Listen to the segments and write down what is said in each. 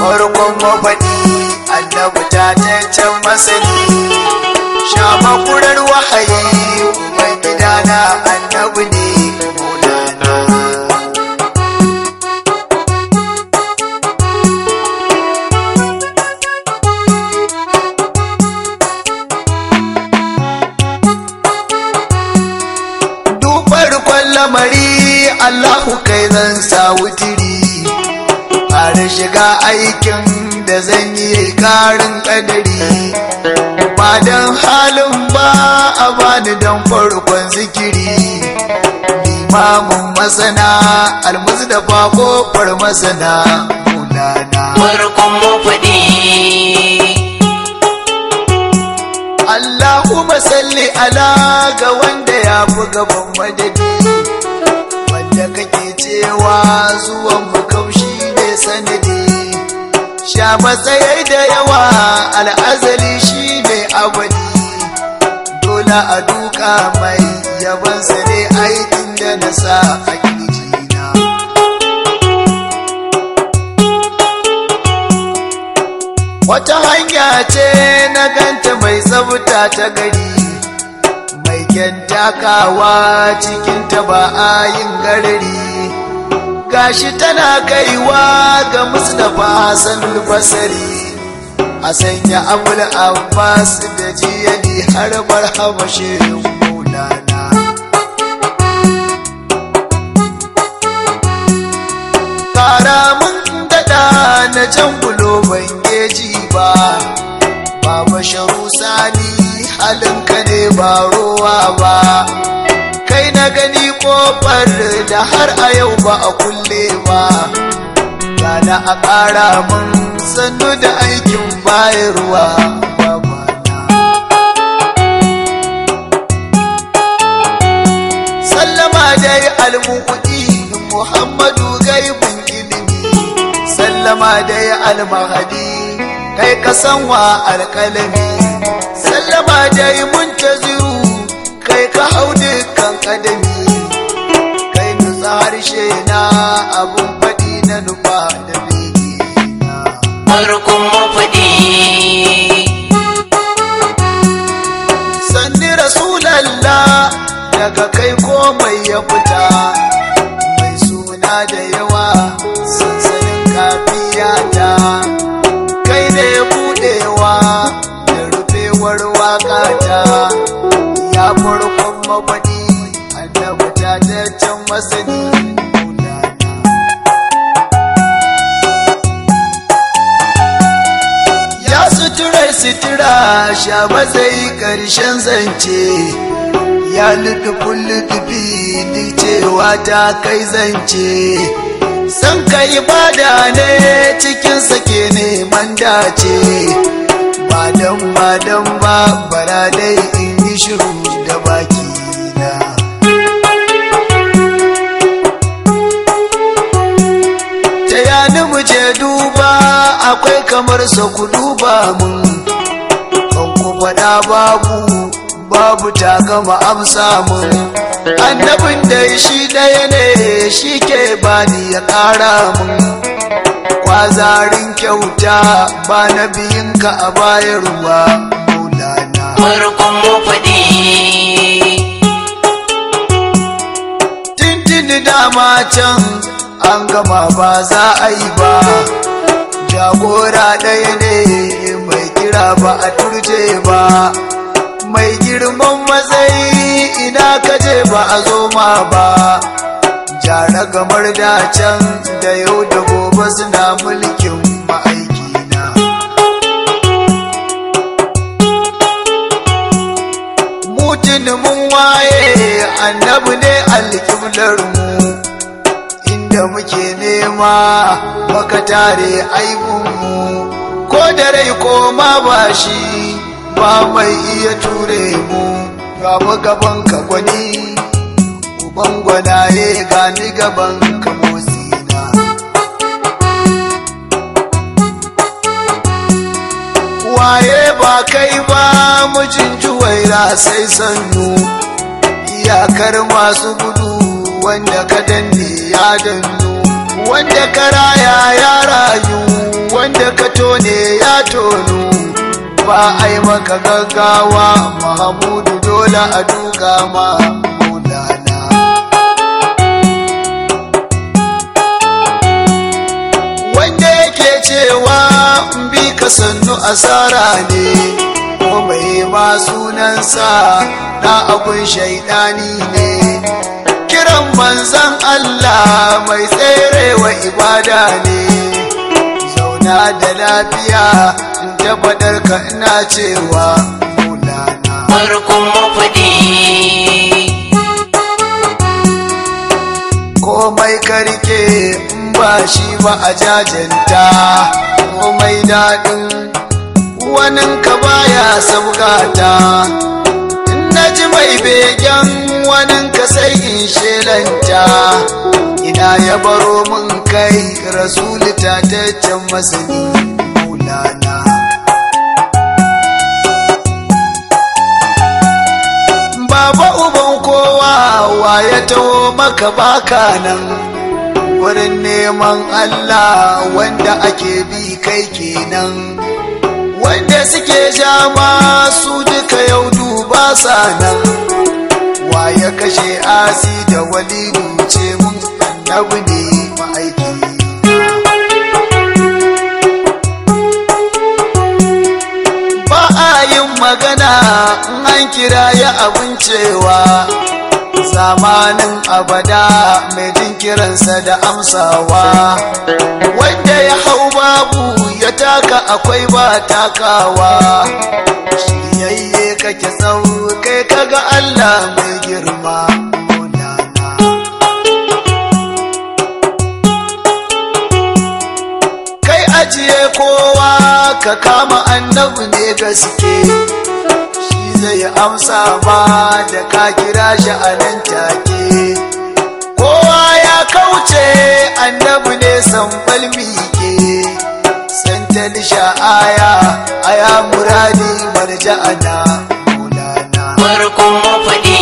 farkon mafaɗi annabi ta can masani sha makurar wahayi uban gidana annabi ne maulana dubar lamari Allahu kai zan sa wutiri fara shiga aikin da zan yi karin kadari ba don halin ba a bani don farkon zikiri limamin masana almuzdafa kofar masana mulana farkon mafaɗi Allahumma salli ala ga wanda ya fi gaban madadi wanda kake cewa zuwan mu kaushi ne sanadi sha matsayai da yawa al'azali shi ne abadi dole a duka mai yabansa ne aikin da na sa a kirjina wata hanya ce na ganta mai tsafta ta gari mai takawa cikin ta ba a yin garari gashi tana kaiwa ga mustapha hassan basari a sanya abul abbas da jiyani har marhaba shirin maulana kara mun daɗa na jan bulo ban geji ba baba sharu sani halinka ne ba rowa ba kai na gani kofar da har a yau ba a kulle ba gana a ƙara mun sannu da aikin bayarwa babana sallama dai almu'udi muhammadu gaibun ilimi sallama dai almahadi kai ka san wa alƙalami sallama dai muntaziru kai ka hau dukkan kadami kai nutsa harshe na abun faɗi na nufa da begina farkon mafaɗi sanni rasulallah daga kai komai ya fita mai suna da yawa sansanin kafiyata kai ne budewa da rufewar wakata ya farkon mafaɗi annabi ta can masani maulana ya suturar sutura sha matsayi ƙarshen zance ya lutufin lutufi duk cewa ta kai zance san ka ibada ne cikin sake neman dace ba dan ba dan ba bara dai in yi shiru da baki na ta yani mu je duba akwai kamar sa ku duba mun kan ku faɗa babu babu ta gama amsa mun annabin da shi ɗaya ne shi ke bani ya ƙara mun kwazarin kyauta ba na biyinka a bayarwa maulana farkon mafaɗi tintini dama can an gama ba za a yi ba jagora ɗaya ne mai kira ba a turje ba mai girman matsayi ina kaje ba a zo ma ba jara gamar da can da yau da gobe suna mulkin ma'aikina mutum mun waye annabi ne alƙiblar mu inda muke nema maka tare aibunmu ko da rai ko ma ba shi ba mai iya ture mu gaba gaban ka gwani uban gwanaye gani gaban ka motsina waye ba kai ba mijin juwaira sai sannu iyakar masu gudu wanda ka danne ya dannu wanda ka raya ya rayu wanda ka tone ya tonu ba a yi maka gaggawa mahamudu dole a duka ma maulana wanda yake cewa in bi ka sannu asara ne ko mai ma sunansa na abun shaidani ne kiran manzan Allah mai tserewa ibada ne zauna da lafiya in tabbatar ka ina cewa maulana farkon mafaɗi komai karke in ba shi ba a jajanta komai daɗin wanin ka baya sabgata in na ji mai begen wanin ka sai in shelanta ina ya baro min kai rasuli tataccen masani maulana Baba uban kowa wa ya taho maka baka nan wurin neman Allah wanda ake bi kai kenan wanda suke jama su duka yau duba sa nan wa ya kashe asi da walidu ce mun annabi ne ma'aiki ba a yin magana in an kira ya abin cewa zamanin abada mai jin kiransa da amsawa wanda ya hau babu ya taka akwai ba takawa shiryayye kake sau kai kaga Allah mai girma Maulana. kai ajiye kowa ka kama annabi ne gaske shi zai amsa ba da ka kira shi a nan take kowa ya kauce annabi ne sanfal mike santal sha'aya aya muradi marja'ana maulana farkon mafaɗi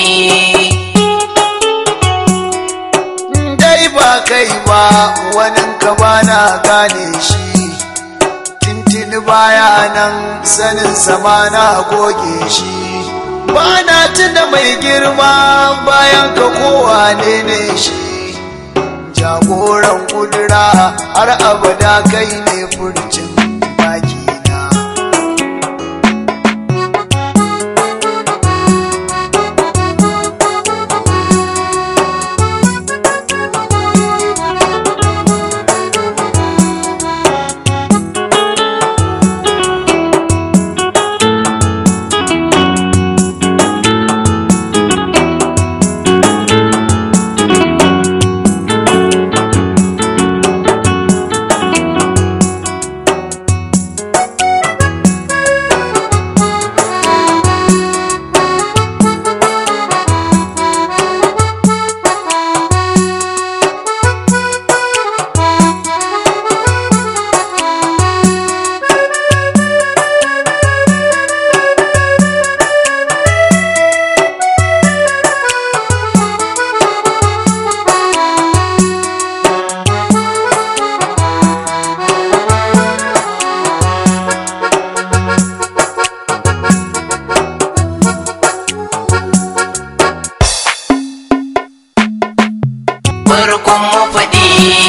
dai ba kai ba wanin ka bana gane shi tintini baya nan sanin sama na goge shi bana tuna mai girma bayan ka kowa ne ne shi jagoran kudura har abada kai ne furcin bakina farkon mafaɗi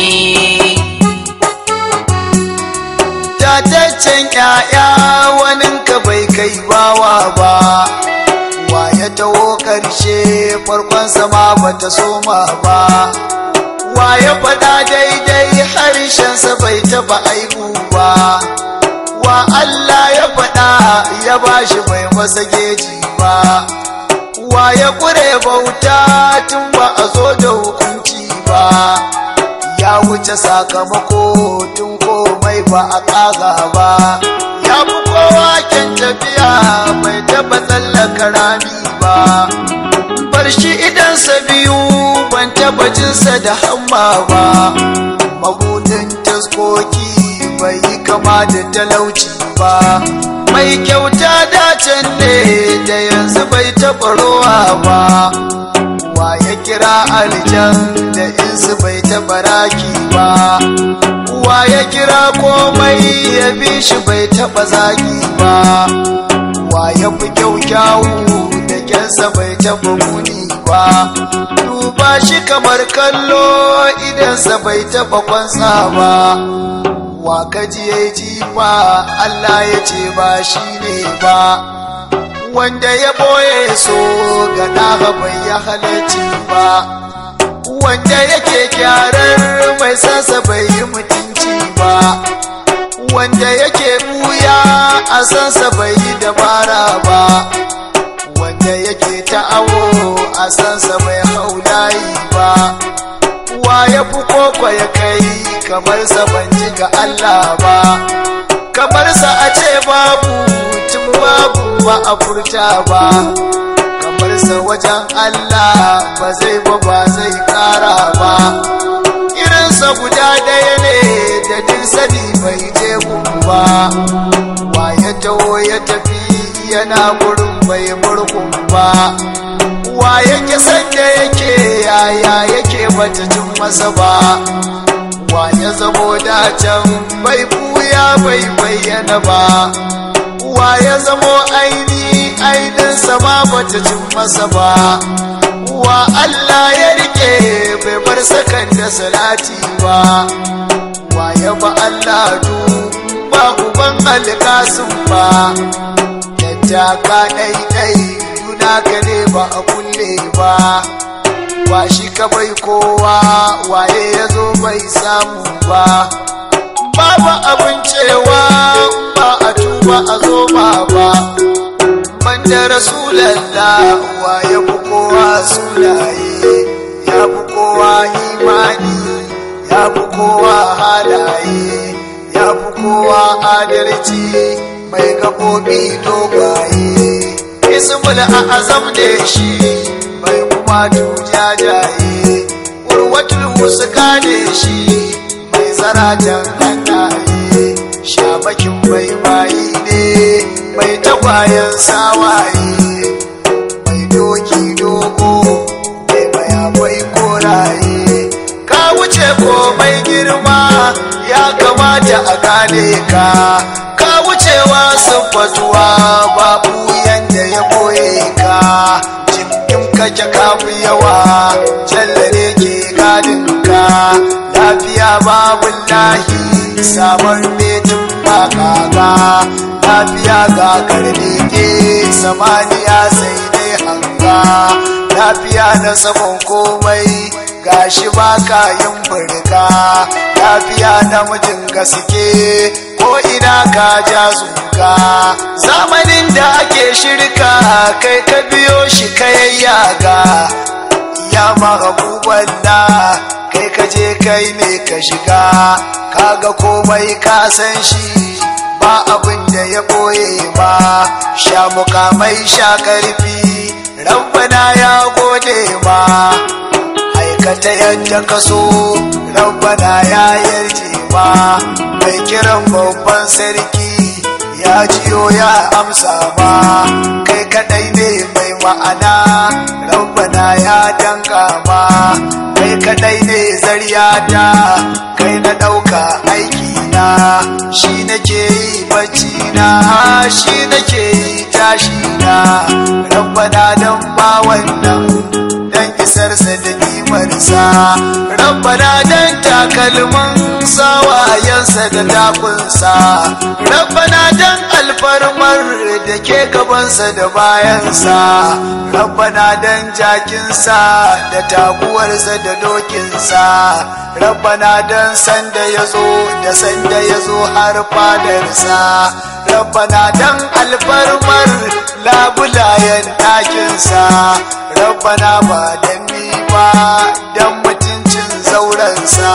tataccen ƴaƴa wanin ka bai kai bawa ba wa ya taho ƙarshe farkon sama bata soma ba wa ya faɗa daidai harshensa bai taɓa aibu ba wa Allah ya faɗa ya bashi bai masa geji ba wa ya ƙure bauta tun ba a zo da hukunci ba ya wuce sakamako tun komai ba a ƙaga ba ya fi kowa kyan tafiya bai taɓa tsallaka rami ba bar shi idansa biyu ban taɓa jinsa da hamma ba mabudin taskoki bai yi kama da talauci ba mai kyauta dacen ne da yanzu bai taɓa rowa ba wa ya kira aljan da insu bai taɓa raki ba wa ya kira komai ya bi shi bai taɓa zagi ba wa ya fi kyau kyawu da kyansa bai taɓa muni ba duba shi kamar kallo idansa bai taɓa kwansa ba wa kaji ya jifa Allah ya ce ba shi ne ba wanda ya boye so ga ɗaga bai ya halarci ba wanda yake kyarar mai sansa bai yi mutunci ba wanda yake buya a sansa bai yi dabara ba wanda yake ta'awo a sansa bai haulayi ba wa ya fi koko ya kai kamar sa ban ji ga Allah ba kamar sa a ce babu tun babu ba a furta ba kamar sa wajen Allah ba zai ba ba zai kara ba irinsa guda ɗaya ne da din sani bai je ba wa ya taho ya tafi yana gurin bai murkun ba wa yake sanda yake yaya yake bata cin masa ba wa ya zamo dacen bai buya bai bayyana ba wa ya zamo aini ainin sama bata cin masa ba wa Allah ya rike bai bar sakan da salati ba wa ya ba Allah du ba uban alkasun ba yadda ka ɗaiɗai juna ka ne ba a kulle ba wa shi ka bai kowa waye ya zo bai samu ba babu abin cewa ba a tuba a zo ba ba banda rasulallah wa ya fi kowa sunaye ya fi kowa imani ya fi kowa halaye ya fi kowa adalci mai gaɓoɓi dogaye ismul azam da shi mai kuma jajaye urwatul wusuka ne shi mai zaratan hannaye shabakin mai bayi ne mai tagwayen sawaye mai doki dogo mai mayakwai koraye ka wuce komai girma ya kamata a gane ka ka wucewa siffatuwa babu yanda ya boye ka jikin kake kafu yawa jallare ke gadin ka lafiya babu lahi sabon metin ba kaga lafiya ga karne ke samaniya sai dai hanga lafiya na sabon komai gashi baka yin burga lafiya namijin gaske ko ina ka ja zuga zamanin da ake shirka kai ka biyo shi ka yayyaga ya mahabuban na kai ka je kai ne ka shiga kaga komai ka san shi ba abin da ya boye ba sha mukamai sha karfi rabbana ya gode ma aikata yadda ka so rabbana ya yarje ma mai kiran babban sarki ya jiyo ya amsa ma kai kadai ne mai ma'ana rabbana ya danka ma kai kadai ne zaryata kai na ɗauka aiki na shi nake yi bacci na shi nake yi tashi na rabbana dan ba wannan dan isarsa da nimarsa rabbana dan takalman sawayensa da takunsa rabbana dan alfarmar da ke gabansa da bayansa rabbana dan jakinsa da taguwarsa da dokinsa rabbana dan sanda ya zo da sanda ya zo har fadarsa rabbana dan alfarmar labulayen ɗakinsa rabbana ba dan ni ba dan mutuncin zaurensa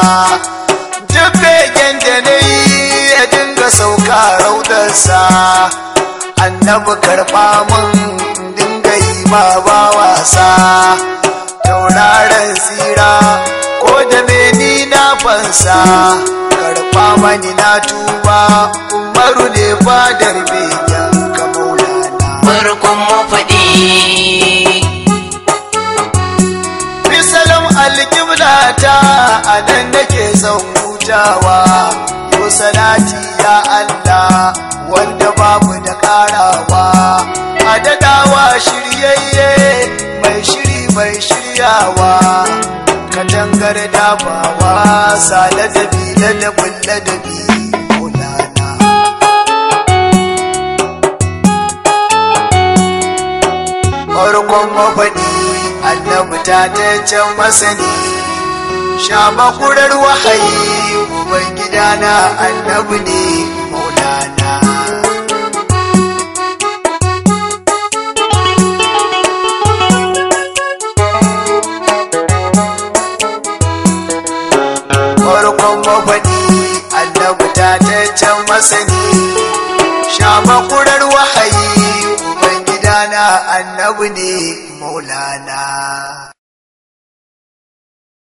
duk begen da na yi ya dinga sauka raudarsa annabi karɓa mun dinga yi ma ba wasa tauraron tsira ko da meni na fansa karɓa mani na tuba umaru ne fadar begen farkon mafaɗi Bisalam alƙibla ta a nan nake son hutawa Yau salati ya Allah wanda babu da ƙarawa A daɗawa shiryayye mai shiri mai shiryawa Katangar dabawa sa ladabi ladabin ladabi Maulana farkon mafaɗi annabi ta ta can masani sha makurar wahayi uban gidana annabi ne maulana farkon mafaɗi annabi ta ta can masani sha makurar wahayi uban gidana annabi ne maulana